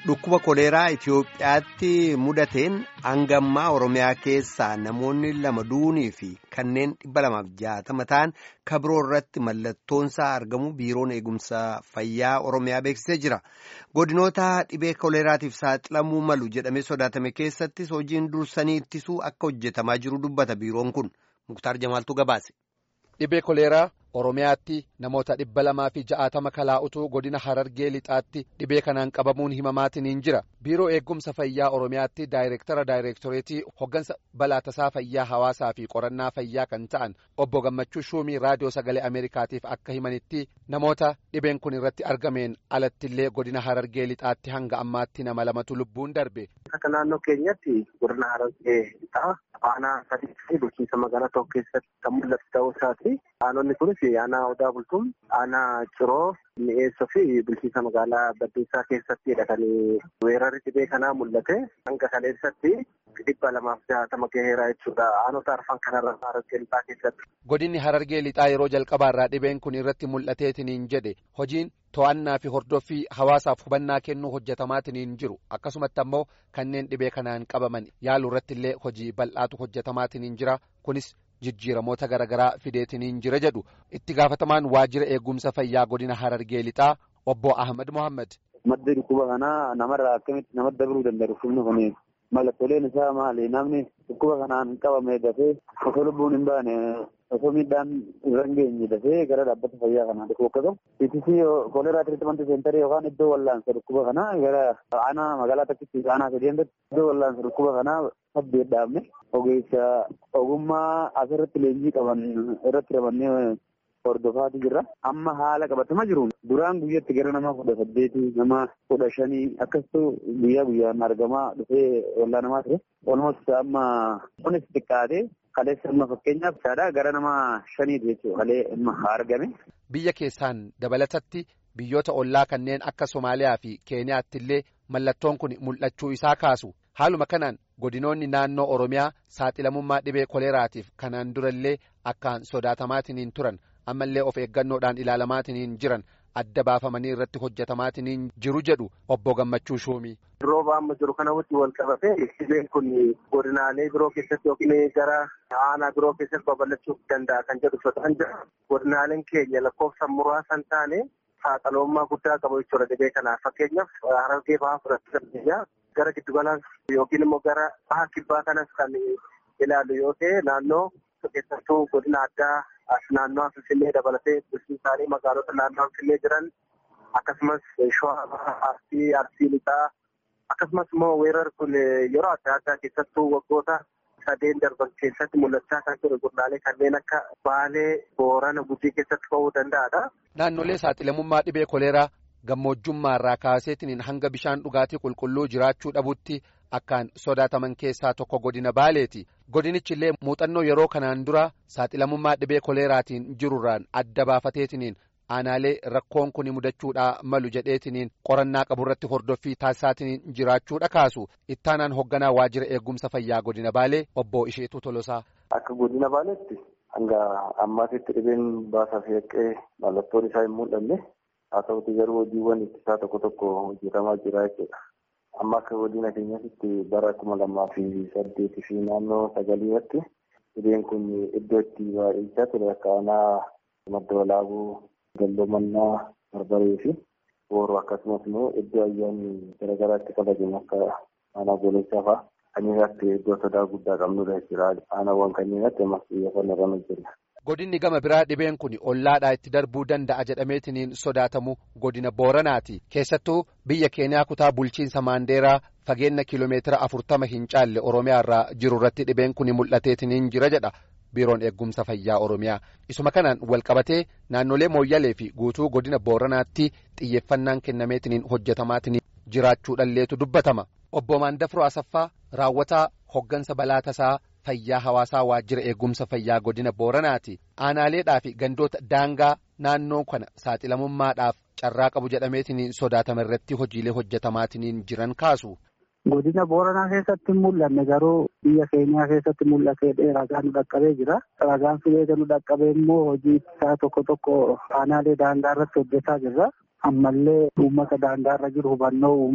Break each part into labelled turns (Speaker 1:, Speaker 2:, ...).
Speaker 1: Dhukkuba koleeraa Itoophiyaatti mudateen hangammaa Oromiyaa keessaa namoonni lama duunii fi kanneen dhibba lamaaf jaatama ta'an kabiroo irratti mallattoonsaa argamu biiroon eegumsa fayyaa Oromiyaa beeksisee jira. Godinoota dhibee koleeraatiif saaxilamuu malu jedhamee sodaatame keessattis hojiin dursanii ittisuu akka hojjetamaa jiru dubbata biiroon kun. Muktaar Jamaaltuu gabaase.
Speaker 2: Dhibee koleeraa Oromiyaatti namoota dhibba lamaa fi ja'aatama kalaa'utu godina Harargee lixaatti dhibee kanaan qabamuun himamaatiin jira. Biiroo eegumsa fayyaa Oromiyaatti daayireektara daayireektoreetii hoggansa balaa tasaa fayyaa hawaasaa fi qorannaa fayyaa kan ta'an obbo Gammachuu Shuumii raadiyoo sagalee Ameerikaatiif akka himanitti namoota dhibeen kun irratti argameen alattillee godina Harargee lixaatti hanga ammaatti nama lamatu lubbuun darbe.
Speaker 3: Akka naannoo keenyatti godina Harargee lixaa aanaa sadii fi bulchiinsa magaalaa tokko keessatti kan mul'atu ta'uu isaati. Aanonni kunis aanaa odaa bultuun aanaa ciroo mi'eessoo fi bulchiinsa magaalaa baddeessaa keessattidha kan weerarri dhibee kanaa mul'ate hanga kaleessatti dhibba lamaaf jaatama gaheera jechuudha aanota arfan kanarra harargee lixaa keessatti.
Speaker 2: Godinni harargee lixaa yeroo jalqabaarraa dhibeen kun irratti mul'ateetiniin jedhe hojiin to'annaa fi hordoffii hawaasaaf hubannaa kennuu hojjetamaatiin jiru akkasumatti ammoo kanneen dhibee kanaan qabaman yaaluu irratti illee hojii bal'aatu hojjetamaatiin jira kunis. jijjiiramoota garaagaraa fideetiniin jira jedhu itti gaafatamaan waajjira eegumsa fayyaa godina harargee lixaa obbo Ahmad Mohaammed.
Speaker 4: Madda dhukkuba kanaa namarraa akkamitti namatti dabaluu danda'a dhukkubni kun mallattooleen isaa maali namni dhukkuba kanaan qabame dafee osoo lubbuun hin baane osoo miidhaan irra hin geenye dafee gara dhaabbata fayyaa kanaa dhufu akka ta'u ittisi kooleraa tiriitimanti seentarii yookaan iddoo wallaansa dhukkuba kanaa gara aanaa magaalaa takkitti aanaa sadeentti iddoo wallaansa dhukkuba kanaa saddeet dhaabne ogeessa ogummaa asirratti leenjii qaban irratti ramannee hordofaatu jirra. Amma haala qabatamaa jiruun duraan guyyatti gara nama kudha saddeetii nama kudha shanii akkasitu guyyaa guyyaan argamaa dhufee wallaanamaa ture. Olmoos amma kunis xiqqaatee kaleessa amma fakkeenyaaf isaadha gara nama shaniiti jechuudha kalee amma argame.
Speaker 2: Biyya keessaan dabalatatti biyyoota ollaa kanneen akka Somaaliyaa fi Keeniyaatti illee mallattoon kun mul'achuu isaa kaasu. Haaluma kanaan godinoonni naannoo Oromiyaa saaxilamummaa dhibee koleeraatiif kanaan durallee akkaan sodaatamaatiin turan ammallee of eeggannoodhaan ilaalamaatiin jiran adda baafamanii irratti hojjetamaatiin jiru jedhu obbo Gammachuu Shuumii.
Speaker 3: Rooba amma jiru kana wajjin wal qabatee dhibeen kun godinaalee biroo keessatti yookiin gara aanaa biroo keessatti babal'achuu danda'a kan jedhu sodaan jira. Godinaaleen keenya lakkoofsa muraasa hin taane saaxilamummaa guddaa qabu jechuudha dhibee kanaaf fakkeenyaaf harargee bahaa fudhachuu dandeenya. gara giddugalaan yookiin immoo gara baha kibbaa kanas kan ilaallu yoo ta'e naannoo keessattuu godina addaa as naannoo Finfinnee dabalatee bulchiinsaalee magaalota naannoo Finfinnee jiran akkasumas shawaa arsii arsii lixaa akkasumas immoo weerarri kun yeroo adda addaa keessattuu waggoota sadeen darban keessatti mul'achaa kan ture godinaalee kanneen akka baalee boorana gujii keessatti ta'uu danda'adha.
Speaker 2: Naannolee saaxilamummaa dhibee koleeraa gammoojjummaarraa kaaseetiin hanga bishaan dhugaatii qulqulluu jiraachuu dhabutti akkaan sodaataman keessaa tokko godina baaleeti godinichi illee muuxannoo yeroo kanaan dura saaxilamummaa dhibee koleeraatiin jirurraan adda baafateetiniin aanaalee rakkoon kun mudachuudhaa malu jedheetiniin qorannaa qaburratti hordoffii taasisaatiin jiraachuudha kaasu ittaanaan hogganaa waajjira eegumsa fayyaa godina baalee obbo Isheetuu Tolosaa.
Speaker 5: Akka godina baaleetti hanga ammaatitti dhibeen baasaa fi haqqee mallattoon isaa hin mul'anne. haa ta'uti garuu hojiiwwan ittisaa tokko tokko hojjetamaa jira jechuudha. Amma akka godina keenyatti bara kuma lamaa fi saddeetii fi naannoo sagaliirratti dhibeen kun iddoo itti baay'achaa ture akka aanaa madda walaabuu galloomannaa barbaree fi booroo akkasumas immoo iddoo ayyaanni garaagaraa itti kabajamu akka aanaa goolechaa fa'aa kanneen irratti iddoo sodaa guddaa qabnudha jechuudha. Aanaawwan kanneen irratti ammas xiyyeeffannoo irra hojjenna.
Speaker 2: Godinni gama biraa dhibeen kun ollaadhaa itti darbuu danda'a jedhameetiniin sodaatamu godina Booranaati. Keessattuu biyya Keeniyaa kutaa bulchiinsa Maandeeraa fageenya kiiloomeetira afurtama hin caalle Oromiyaa irraa jiru irratti dhibeen kun mul'ateetiniin jira jedha biiroon eegumsa fayyaa Oromiyaa. Isuma kanaan walqabatee naannolee Mooyyalee fi guutuu godina Booranaatti xiyyeeffannaan kennameetiniin hojjetamaatiin jiraachuudhalleetu dubbatama. Obbo Maandafroo Asaffaa raawwataa hoggansa balaa tasaa. Fayyaa hawaasaa waajjira eegumsa fayyaa godina Booranaati. Aanaaleedhaa fi gandoota daangaa naannoo kana saaxilamummaadhaaf carraa qabu jedhameetiin sodaatama irratti hojiilee hojjetamaatiin jiran kaasu.
Speaker 6: Godina Booranaa keessatti hin mul'anne garuu biyya keenyaa keessatti mul'atee ragaan nu dhaqqabee jira. Ragaan fileeta nu dhaqqabee immoo hojii isaa tokko tokko aanaalee daangaa irratti hojjetaa jirra. Ammallee uummata daangaa irra jiru hubannoo uumaa.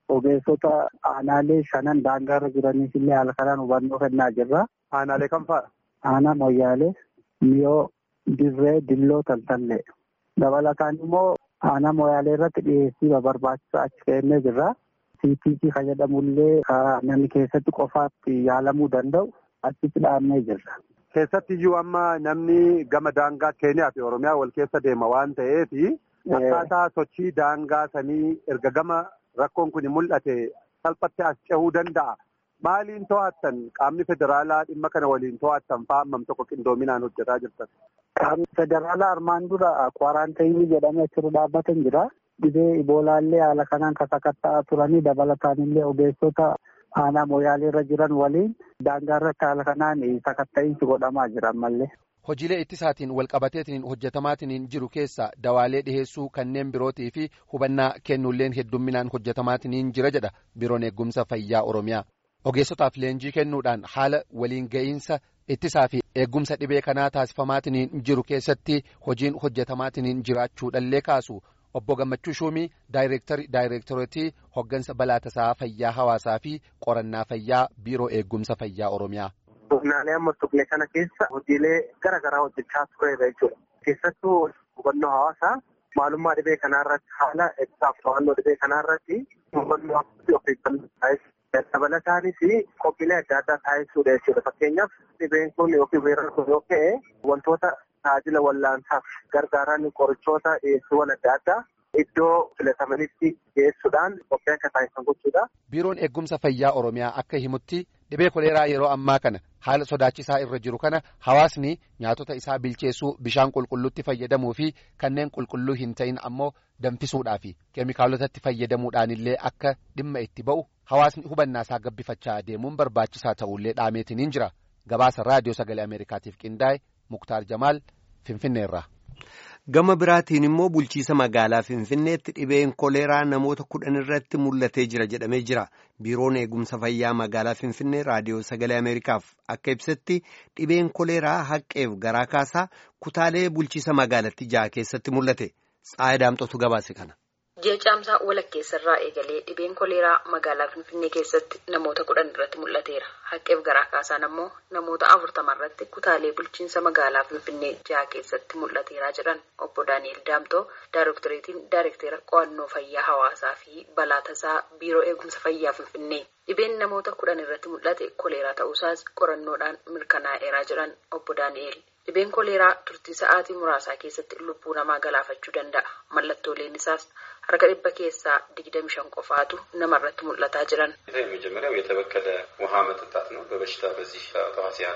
Speaker 6: ogeessota aanaalee shanan daangaarra jiraniif illee haala kanaan hubannoo kennaa jirra.
Speaker 3: Aanaalee kam fa'a?
Speaker 6: Aanaa Moyyaalee, Miyoo, Dirree, Dilloo, Taltallee. Dabalataan immoo aanaa Moyyaalee irratti dhiyeessii barbaachisaa achi kennee jirra. CTC kan jedhamullee namni keessatti qofaatti yaalamuu danda'u achitti dhaabnee jirra.
Speaker 3: Keessatti iyyuu amma namni gama daangaa Keeniyaa fi Oromiyaa wal keessa deema waan ta'eef akkaataa sochii daangaa sanii erga gama rakkoon kun mul'ate salphatti as cehuu danda'a. Maaliin to'attan qaamni federaalaa dhimma kana waliin to'attan fa'aa hammam tokko qindoominaan hojjetaa jirtan?
Speaker 6: Qaamni federaalaa armaan dura kwaaraantayinii jedhamee achirra dhaabbatan jira. Dhibee iboolaallee haala kanaan sakatta'aa turanii dabalataan illee ogeessota aanaa Moyyaalee irra jiran waliin daangaa irratti haala kanaan sakatta'iinsi godhamaa jira ammallee.
Speaker 2: Hojiilee ittisaatiin walqabateetiin hojjetamaatiin jiru keessa dawaalee dhiheessuu kanneen birootii fi hubannaa kennuulleen heddumminaan hojjetamaatiin jira jedha biiroon eegumsa fayyaa Oromiyaa. Ogeessotaaf leenjii kennuudhaan haala waliin ga'iinsa ittisaa fi eegumsa dhibee kanaa taasifamaatiin jiru keessatti hojiin hojjetamaatiin jiraachuudhallee kaasu. Obbo Gammachuu Shuumii daayireektarii daayireektoreetii hoggansa balaa tasaa fayyaa hawaasaa fi qorannaa fayyaa biiroo eegumsa fayyaa Oromiyaa.
Speaker 3: Godinaalee amma tuqne kana keessa hojiilee garaa garaa hojjechaa tureera jechuudha. Keessattuu hubannoo hawaasaa maalummaa dhibee kanaa irratti haala ibsaaf to'annoo dhibee kanaa irratti hubannoo of eeggannoo taasisuu dabalataanis qophiilee adda addaa taasisuudha jechuudha. Fakkeenyaaf dhibeen kun yookiin weerarri kun yoo ka'e wantoota tajaajila wallaansaaf gargaaran qorichoota dhiyeessiiwwan adda addaa iddoo filatamanitti dhiyeessuudhaan qophii akka taasisan gochuudha.
Speaker 2: Biiroon eegumsa fayyaa Oromiyaa akka himutti dhibee koleeraa yeroo ammaa kana haala sodaachisaa irra jiru kana hawaasni nyaatota isaa bilcheessuu bishaan qulqulluutti fayyadamuu fi kanneen qulqulluu hin ta'in ammoo danfisuudhaa fi keemikaalotatti fayyadamuudhaan illee akka dhimma itti ba'u hawaasni hubannaa isaa gabbifachaa deemuun barbaachisaa ta'ullee dhaameetiin jira gabaasa raadiyoo sagalee ameerikaatiif qindaa'e muktaar jamaal finfinneerra.
Speaker 1: Gama biraatiin immoo bulchiisa magaalaa Finfinneetti dhibeen koleeraa namoota kudhan irratti mul'atee jira jedhamee jira. Biiroon eegumsa fayyaa magaalaa Finfinnee raadiyoo sagalee Ameerikaaf akka ibsetti dhibeen koleeraa haqqeef garaa kaasaa kutaalee bulchiisa magaalatti jaha keessatti mul'ate. Tsaayii Daamxootu gabaase kana.
Speaker 7: Ji'a caamsaa walakkeessarraa eegalee dhibeen koleeraa magaalaa Finfinnee keessatti namoota kudhan irratti mul'ateera. Haqqeef garaa kaasaan ammoo namoota afurtama irratti kutaalee bulchiinsa magaalaa Finfinnee jaha keessatti mul'ateera jedhan obbo Daani'el Daamtoo Daayirektoreetiin Daayirektera qo'annoo fayyaa hawaasaa fi balaa tasaa biiroo eegumsa fayyaa Finfinnee. Dhibeen namoota kudhan irratti mul'ate koleeraa ta'uusaas qorannoodhaan mirkanaa'eera jedhan obbo Daani'el. Dhibeen koleeraa turtii sa'aatii muraasaa keessatti lubbuu namaa galaafachuu danda'a. Mallattooleen isaas harka dhibba keessaa digdami shan qofaatu namarratti mul'ataa jiran.
Speaker 8: የመጀመሪያው የተበከለ ውሃ መጠጣት ነው። በበሽታ በዚህ ተዋሲያን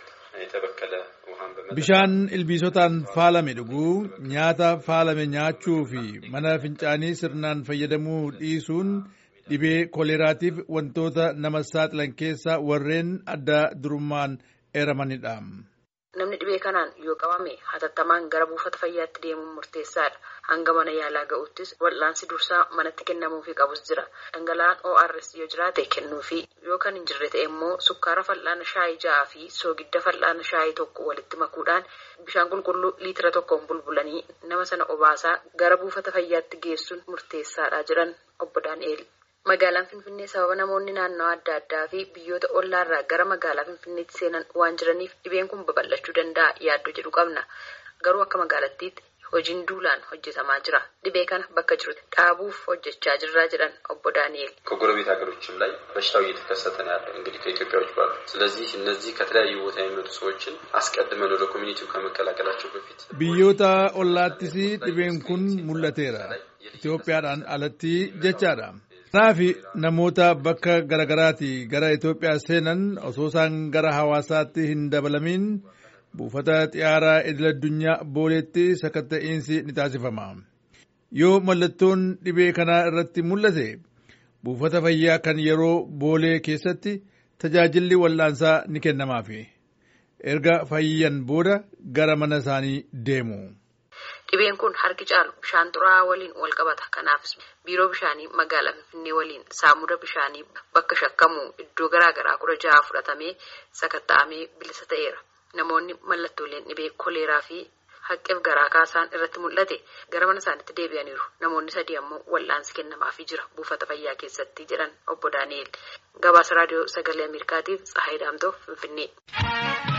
Speaker 8: የተበከለ ውሃን በመጠጣት
Speaker 9: bishaan ilbiisotaan faalame dhuguu nyaata faalame nyaachuu fi mana fincaanii sirnaan fayyadamuu dhiisuun dhibee koleeraatiif wantoota nama saaxilan keessaa warreen adda durummaan eeramanidha.
Speaker 7: Namni dhibee kanaan yoo qabame hatattamaan gara buufata fayyaatti deemuun murteessaadha. Hanga mana yaalaa ga'uttis wal'aansi dursaa manatti kennamuufii qabus jira. Dhangala'aan ORS yoo jiraate kennuufi yoo kan hin jirre ta'e immoo sukkaara fal'aana shaayii ja'aa fi soogidda fal'aana shaayii tokko walitti makuudhaan bishaan qulqulluu liitira tokkoon bulbulanii nama sana obaasaa gara buufata fayyaatti geessuun murteessaadha jedhan obbo Daani'eel. Magaalaan Finfinnee sababa namoonni naannoo adda addaa fi biyyoota ollaarraa gara magaalaa Finfinneetti seenan waan jiraniif dhibeen kun babal'achuu danda'a yaaddoo jedhu qabna. Garuu akka magaalattiitti hojiin duulaan hojjetamaa jira. Dhibee kana bakka jirutti dhaabuuf hojjechaa jirraa jedhan obbo Daani'el.
Speaker 8: ከጎረቤት ሀገሮችም ላይ በሽታው እየተከሰተ ነው ያለው እንግዲህ ከኢትዮጵያ ውጭ ባሉ። ስለዚህ እነዚህ ከተለያዩ ቦታ የሚመጡ ሰዎችን አስቀድመን ወደ ኮሚኒቲው ከመቀላቀላቸው በፊት
Speaker 9: biyyoota ollaattis dhibeen kun mul'ateera Itoophiyaadhaan alatti jechaadha. Kanaaf namoota bakka garaagaraatii gara Itoophiyaa seenan osoo isaan gara hawaasaatti hin dabalamiin buufata xiyyaaraa idil addunyaa booleetti sakatta'iinsi ni taasifama. Yoo mallattoon dhibee kanaa irratti mul'ate buufata fayyaa kan yeroo boolee keessatti tajaajilli wal'aansaa ni kennamaafi. Erga fayyan booda gara mana isaanii deemu.
Speaker 7: Dhibeen kun harki caalu bishaan xuraa'aa waliin wal qabata. Kanaafis biiroo bishaanii magaalaa Finfinnee waliin saamuda bishaanii bakka shakkamu iddoo garaa garaa kudha jaha fudhatamee sakatta'amee bilisa ta'eera. Namoonni mallattooleen dhibee koleeraa fi haqqeef garaa kaasaan irratti mul'ate gara mana isaaniitti deebi'aniiru namoonni sadii ammoo wal'aansi kennamaafii jira buufata fayyaa keessatti jedhan obbo daani'el gabaasa raadiyoo sagalee ameerikaatiif tsahayi daamtoo finfinnee.